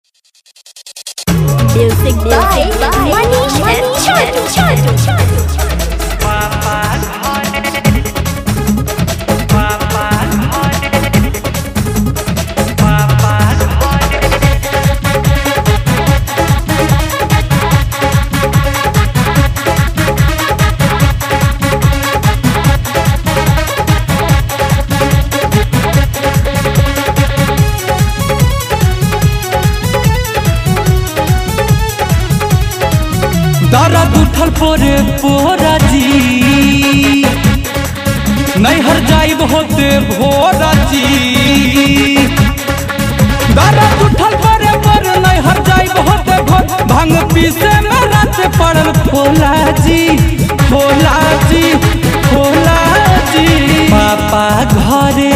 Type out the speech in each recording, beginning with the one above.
Music by Manish and Chatu Chatu. दर्द उठल पोरे पोरा जी नैहर जाइब होते भोरा जी दर्द उठल पोरे पोरे नैहर जाइब होते भोर भांग पीसे में रात पड़ल भोला जी भोला जी भोला जी पापा घरे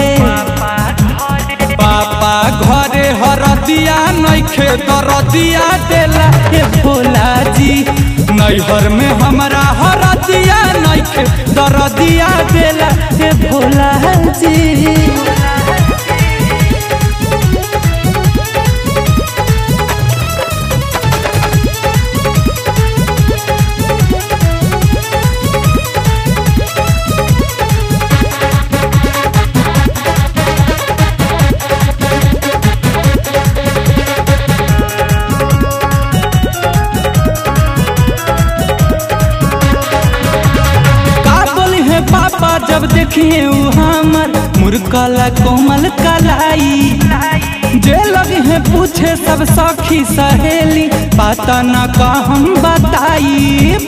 पापा घरे हरदिया नैखे दरदिया देला हे भोला जी नैहर में हमरा हरदिया नैखे दरदिया देला हे भोला जी का बोली है पापा जब देखिए उ हमर मुरकला कोमल कलाई जे लगी है पूछे सब सखी सहेली पता न का हम बताइब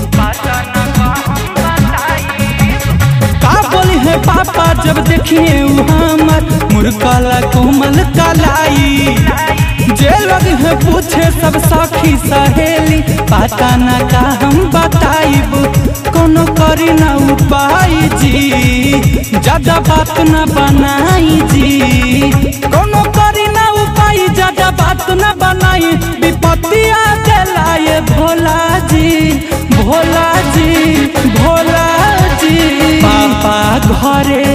का बोली है पापा जब देखिए उ हमर मुरकला कोमल कलाई जे लग है पूछे सब सखी सहेली पता न का हम बताइब कोनो करी ना उपाय जी ज्यादा बात न बनाई जी कोनो करी ना उपाय ज्यादा बात न बनाई विपत्तिया दिलाए भोला जी भोला जी भोला जी पापा घरे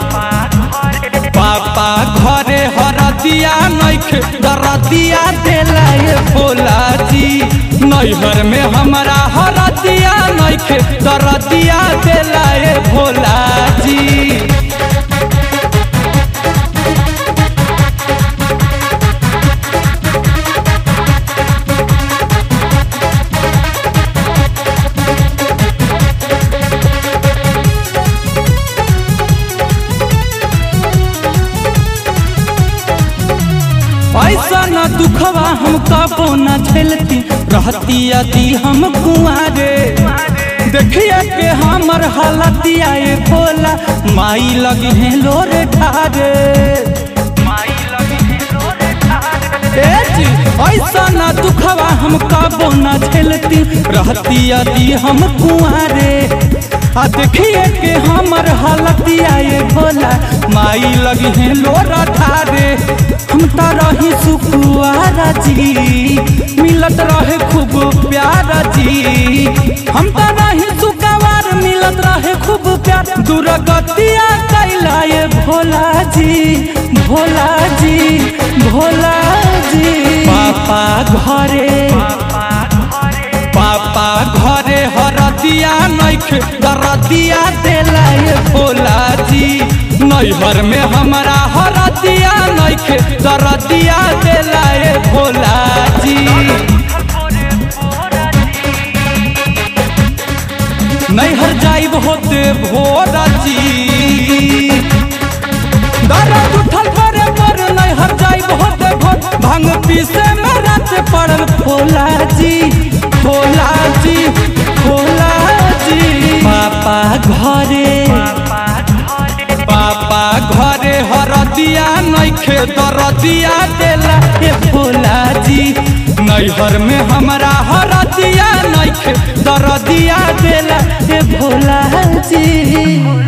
पापा घरे हरदिया नैखे दरदिया देला ये भोला जी नैहर में हमरा हरदिया नैखे दरदिया देला ये भोला जी ऐसा न दुखवा हम कबो न झेलती रहती यदि हम कुआरे देखिए के हमर हालतिया ये भोला माई लगी है लोर ठारे ए जी, ऐसा न दुखवा हम कबो न झेलती रहती यदि हम कुआरे आ देखिए के हमर हालतिया ये भोला माई लगी है लोरा ठारे हम त रही सुखुआरा जी मिलत रहे खूब प्यारा जी हम त रही सुखवार मिलत रहे खूब प्यार दुर्गतिया कैला ये भोला जी भोला जी भोला जी पापा घरे पापा घरे हरदिया नैखे दरदिया देला ये भोला जी नैहर में हमरा हरदिया नैखे दरदिया देला ये भोला जी नैहर जाइब होते भोला जी दर्द उठल परे पर नैहर जाइब होते भोर भांग पीसे में रात पड़ल भोला जी भोला जी भोला जी पापा घरे पापा घरे हरदिया नैखे दरदिया देला हे भोला जी नैहर में हमरा हरदिया नैखे दरदिया देला हे भोला जी